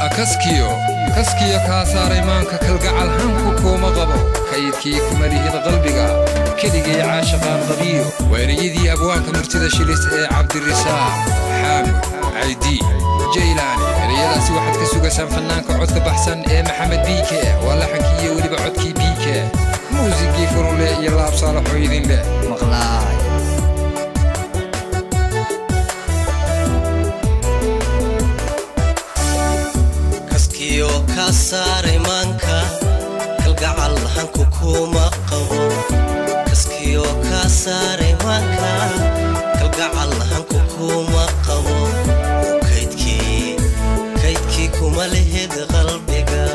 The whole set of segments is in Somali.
kaskiyo kaskiyo kaa saaray maanka kalgacal hanku kuuma qabo kaydkii kuma lihid qalbiga keligay caashaqaan qabiyo weeriyadii abwaanka murtida shilis ee cabdirisaaq xaamud caydi jaylaani ereyadaasi waxaad ka sugaysaan fannaanka codka baxsan ee maxamed biike waa laxankii iyo weliba codkii biike muusigii furunle iyo laabsaalaxoo idin leh maqlaay kaskiyo ka saaray maanka kalgacal hanku kuma qabo kaskiyo ka saaray maanka kalgacal hanku kuma qabo kaydkii kaydkii kuma lehid qalbiga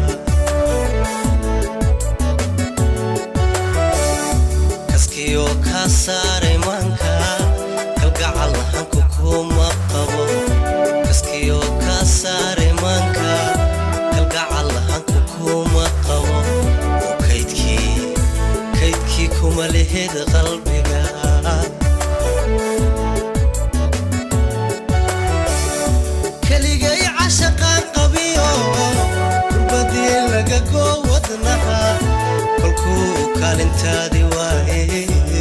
kaskiyo ka saaray maanka kalgacal hanku kuma qabo kaskiyo ka saaray maanka kalgacal hanku kuma qabo oo kaydkii kaydkii kuma lehid qalbiga keligay cashaqaan qabiyo kurbadii laga goo wadnaha kolkuu kaalintaadi waaye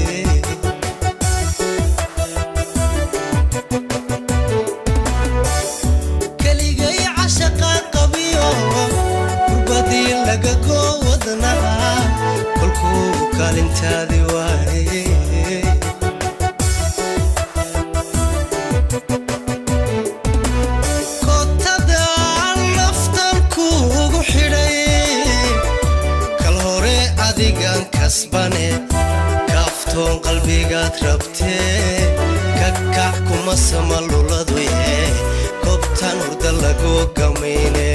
keligay cashaqaan qabiyo kurbadii laga goo wadnaha kolkuu kaalintaadi waaye kotada naftan kuugu xidhay kal hore adigan kasbane kaaftoon qalbigaad rabtee kakac kuma sama luladu yee kobtan hurda lagu gamayne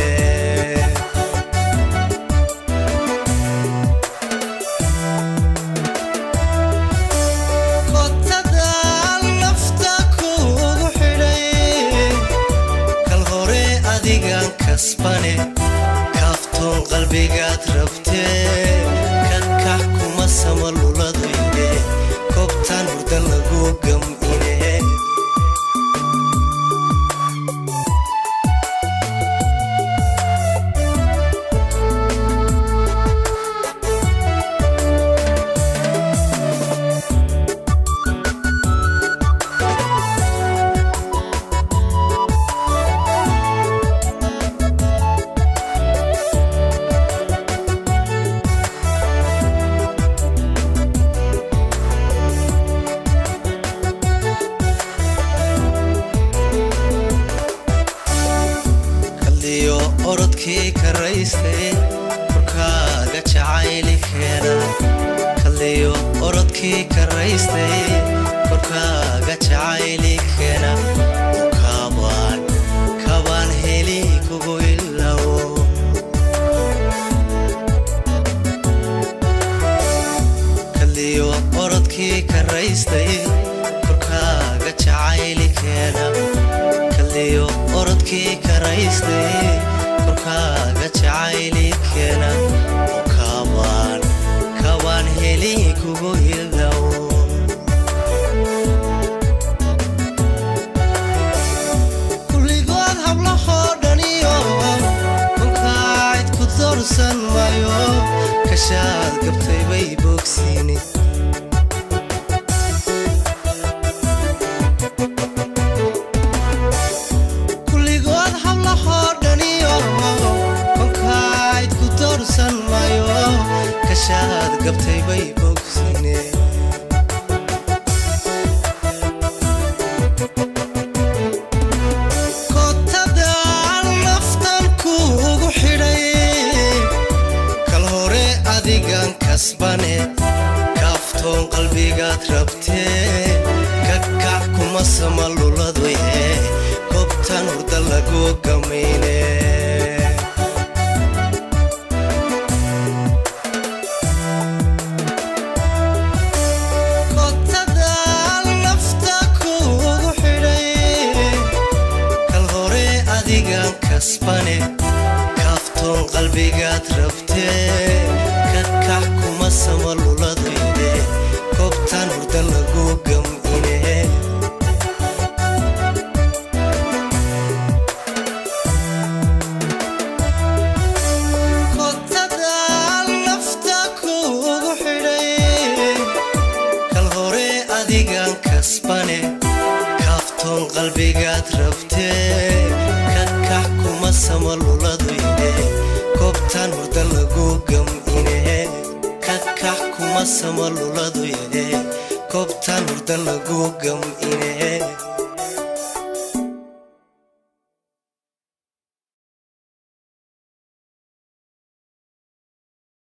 kotada nafta kuugu xidhay kal hore adigan kasbane kaaftoon qalbigaad rabtee kakax kuma sama luladuyde kobtan hurda lagu gamine kaliyo orodkii karaystay korkaaga jacayli keena kaliyo orodkii karaystay korkaaga jacayli keena oo kaabaan kabaan heli kugu ilawo kaliyo orodkii karaystay korkaaga jacayli keena kaliyo orodkii karaystay korkaaga jacayli keena oo kaabaan kabaan heli kugu ilawo kulligood hablahoo dhaniyo kolkaacid ku doorsan maayo kashaad gabtay bay bogsiini kulligood hablahoo dhaniyo kolkaacid ku doorsan maayo kashaad gabtay bay bogsiine kotada naftan kuugu xidhay kal hore adigan kasbane kaaftoon qalbigaad rabtee kakac kuma sama luladu yee kobtan hurda lagu gamayne kotada nafta kuugu xidhay kal hore adigan kasbane kaaftoon qalbigaad rabtee kakax kuma sama luladuyde kobtan hurda lagu gamine qalbigaad rabtee kakax kuma sama luladu yidhe koobtaan hurda lagu gamine kakax kuma sama luladu yidhe koobtaan hurda lagu gamine